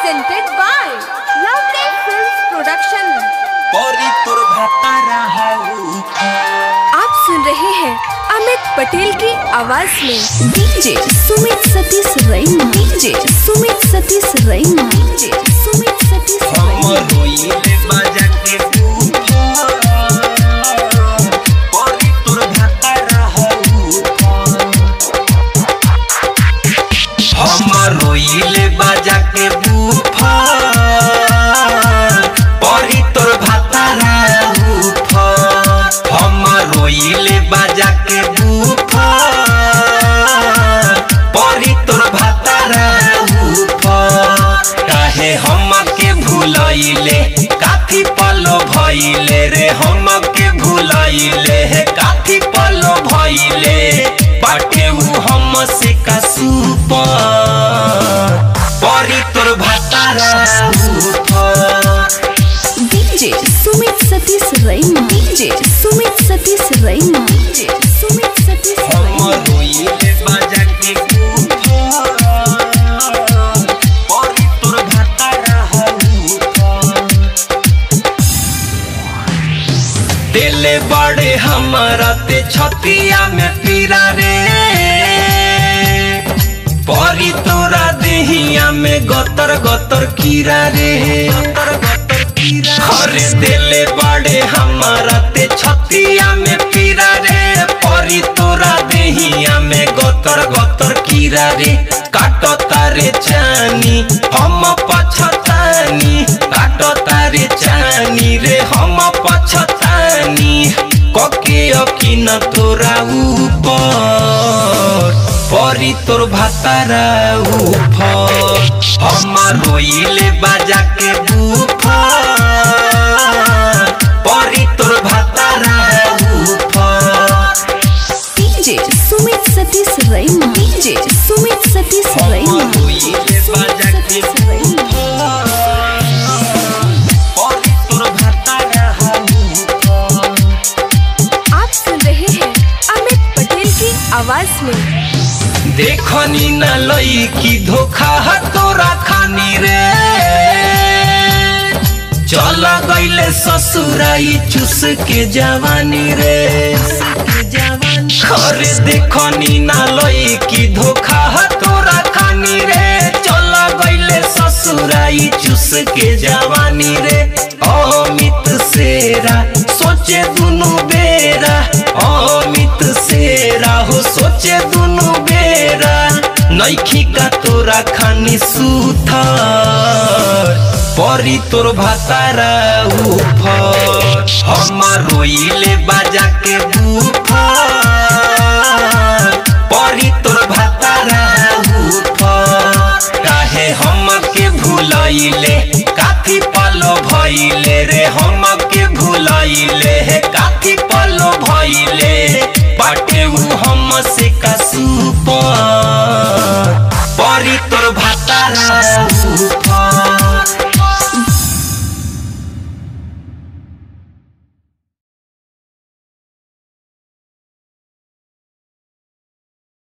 presented by Lovely Films Production. परी तोर भतारा हऊ आप सुन रहे हैं अमित पटेल की आवाज में डीजे सुमित सतीश रैना डीजे सुमित सतीश रैना डीजे सुमित सतीश हम रैना रोइले बाजा के बूफा परी तोर भतारा हऊ हम रोइले बाजा के बूफा परी तोर भतारा बूफा हम रोइले बाजा के बूफा परी तोर भतारा बूफा काहे हम के भूलैले काफी पलो भइले रे हम के भूलैले हे काफी पलो भइले बाटे उ हम से का सुपर परी तोर भतारा ऊपर डीजे सुमित सतीश रैना डीजे सुमित सतीश रैना डीजे सुमित सतीश हम रैना रोइले बाजा के ऊपर परी तोर भतारा ऊपर दिले बड़े हमारा ते छतिया में पीरा रे परी तोरा देहिया में गतर गतर कीरा रे गतर गतर कीरा अरे दिले बड़े हमारा ते छतिया में पीरा रे परी तोरा देहिया में गतर गतर कीरा रे काटो तारे चानी हम पछतानी काटो तारे चानी रे हम पछतानी कके अकिन तोरा ऊपर परी तोर भातारा ऊपर हम रोइले बाजा के बूफर परी तोर भातारा ऊपर डीजे सुमित सतीश रैना डीजे सुमित सतीश हम रैना रोइले बाजा के सतीश रैना परी तोर भातारा ऊपर आप सुन रहे हैं अमित पटेल की आवाज में देखनी न लई की धोखा ह तोरा खानी रे चल गईले ससुराई चुस के जवानी रे अरे देखनी न लई की धोखा ह तोरा खानी रे चल गईले ससुराई चुस के जवानी रे अमित सेरा सोचे दुनु बेरा अमित सेरा हो सोचे दुनु बेरा नैखी का तोरा खानी सुथर परी तोर भातारा ऊपर हम रोइले बाजा के बूफर परी तोर भातारा ऊपर काहे हम के भूलैले काफी पलो भइले रे हम के भूलैले हे काफी पलो भइले बाटे उ हम से का सुपर परी तोर भातारा ऊपर